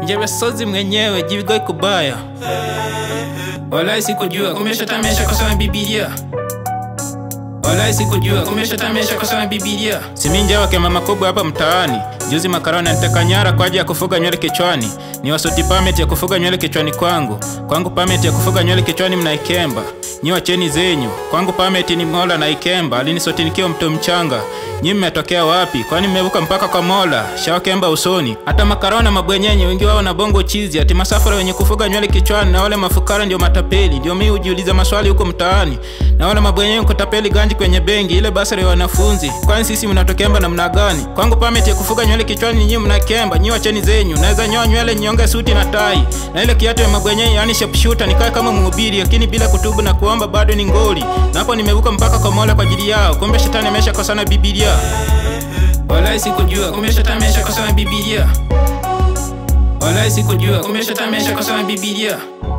Njebe sozi mwenyewe jibigoi kubaya. Walai sikujua kumbe shetani ameshakosana Biblia. Walai sikujua kumbe shetani ameshakosana Biblia. Siminja wake mama kubwa hapa mtaani. Juzi makaroni anataka nyara kwa ajili ya kufuga nywele kichwani. Ni wasuti permit ya kufuga nywele kichwani kwangu. Kwangu permit ya kufuga nywele kichwani mnaikemba. Nyi wacheni zenyu. Kwangu permit ni Mola na ikemba. Alinisoti nikiwa mto mchanga. Nyi mmetokea wapi? Kwani mmevuka mpaka kwa Mola? Shawakemba usoni. Hata makaroni na mabwenyenye wengi wao na bongo chizi. Ati masafara wenye kufuga nywele kichwani na wale mafukara ndio matapeli. Ndio mimi hujiuliza maswali huko mtaani. Na wale mabwenyenye kutapeli ganji kwenye benki ile basari ya wanafunzi. Kwani sisi mnatokemba namna gani? Kwangu permit ya kufuga nywele kichwani nyinyi mnakemba. Nyi wacheni zenyu. Naweza nyoa nywele nyonge suti na tai. Na ile kiatu ya mabwenyenye yani sharpshooter nikae kama mhubiri lakini bila kutubu na kuomba bado ni ngoli. Na hapo nimevuka mpaka kwa Mola kwa ajili yao. Kumbe shetani ameshakosana Biblia. Walai sikujua kumbe shetani ameshakosana Biblia. Walai sikujua kumbe shetani ameshakosana Biblia.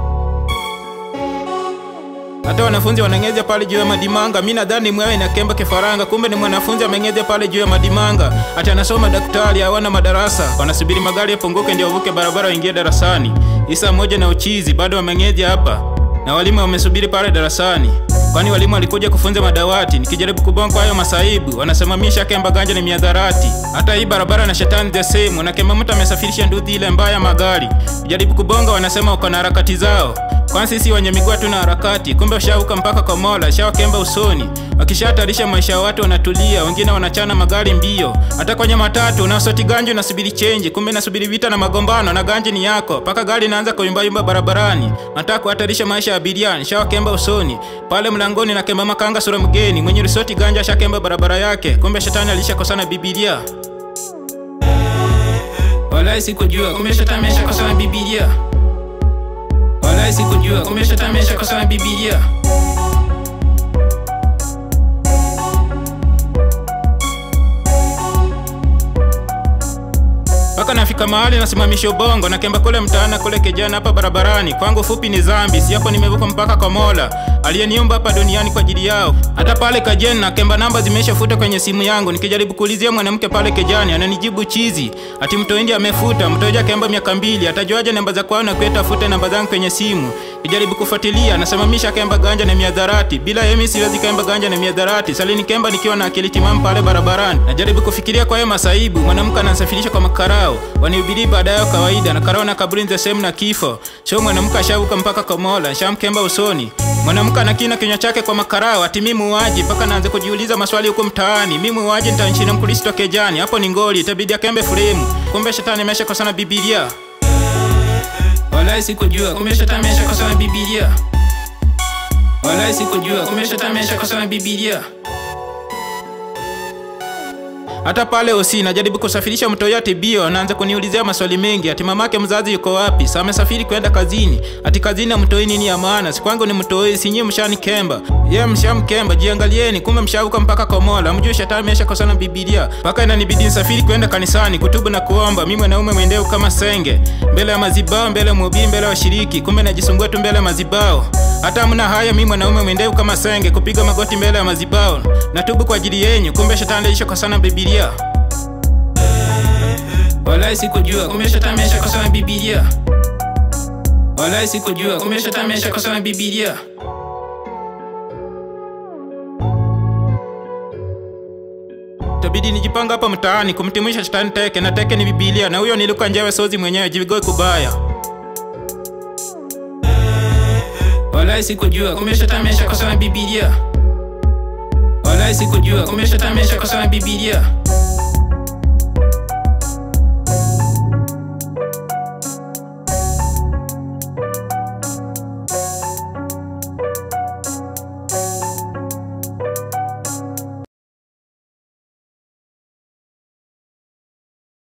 Hata wanafunzi wanang'ezia pale juu ya madimanga. Mi nadhani mwewe inakemba kifaranga, kumbe ni mwanafunzi ameng'ezia pale juu ya madimanga. Ati anasoma daktari, hawana madarasa, wanasubiri magari yapunguke ndio wavuke barabara waingie darasani. Isa moja na uchizi bado wameng'ezia hapa, na walimu wamesubiri pale darasani kwani walimu walikuja kufunza madawati. Nikijaribu kubonga kwa hayo masaibu, wanasimamisha kemba ganja ni miadharati. Hata hii barabara na shetani the same, wanakemba mtu amesafirisha nduthi ile mbaya magari. Kujaribu kubonga, wanasema uko na harakati zao kwani sisi wenye miguu hatuna harakati. Kumbe ushavuka mpaka kwa Mola, shawakemba usoni. Wakishahatarisha maisha ya watu wanatulia, wengine wanachana magari mbio. Hata kwenye matatu unaosoti ganji unasubiri chenji, kumbe nasubiri vita na magombano na ganji ni yako, mpaka gari inaanza kuyumbayumba barabarani. Nataka kuhatarisha maisha ya abiria, shawakemba usoni. Pale mlangoni na kemba makanga sura mgeni, mwenye risoti ganja shakemba barabara yake, kumbe shetani alishakosana Biblia. Walai sikujua, kumbe shetani ameshakosana Biblia. Walai sikujua, kumbe shetani ameshakosana Biblia. mpaka nafika mahali nasimamisha ubongo na kemba kule mtaana kule kijana hapa barabarani. Kwangu fupi ni zambi, si hapo nimevuka mpaka kwa Mola aliyeniumba hapa duniani kwa ajili yao. Hata pale kajeni na kemba namba zimeshafuta kwenye simu yangu. Nikijaribu kuulizia mwanamke pale kejani, ananijibu chizi, ati mtoindi amefuta. Mtoja kemba miaka mbili, atajuaje namba za kwao na kueta afute namba zangu kwenye simu? Kijaribu kufuatilia, nasimamisha kemba ganja na miadharati. Bila yemi siwezi kemba ganja na miadharati. Salini kemba nikiwa na akili timamu pale barabarani. Najaribu kufikiria kwa hayo masaibu, mwanamke anasafirisha kwa makarao wanihubiri baada yao kawaida na karao na kaburi the same na kifo. Sio mwanamke ashavuka mpaka kwa Mola, shamkemba usoni. Mwanamke anakina kinywa chake kwa makarao, ati mimi muuaji, mpaka naanza kujiuliza maswali huko mtaani. Mimi muuaji nitanchini mkristo kejani, hapo ni ngoli, itabidi akembe fremu. Kumbe shetani ameshakosana Biblia. Walai sikujua, kumbe shetani ameshakosana Biblia. Walai sikujua, kumbe shetani ameshakosana Biblia. Hata pale osi najaribu kusafirisha mtoi ati bio, anaanza kuniulizia maswali mengi, ati mamake mzazi yuko wapi? Sasa amesafiri kwenda kazini, ati kazini na mtoi nini ya maana? Si kwangu ni mtoi, si nyinyi mshanikemba. Yeye mshamkemba, jiangalieni, kumbe mshavuka mpaka kwa Mola. Mjue shetani ameshakosana Biblia, mpaka inanibidi nisafiri kwenda kanisani kutubu na kuomba. Mimi mwanaume mwendeo kama senge, mbele ya mazibao, mbele ya mhubiri, mbele ya washiriki, kumbe najisumbua tu mbele ya mazibao. Hata mna haya, mimi mwanaume mwendeu kama senge, kupiga magoti mbele ya mazibao. Natubu kwa ajili yenyu, kumbe shetani alishakosana Biblia. Walai sikujua, kumbe shetani ameshakosana Biblia. Walai sikujua, kumbe shetani ameshakosana Biblia. Tabidi nijipanga hapa mtaani kumtimisha shetani teke, na teke ni Biblia, na huyo niluka njewe sozi mwenyewe jivigoe kubaya. Walai sikujua, kumbe shetani ameshakosana Biblia. Walai sikujua, kumbe shetani ameshakosana Biblia.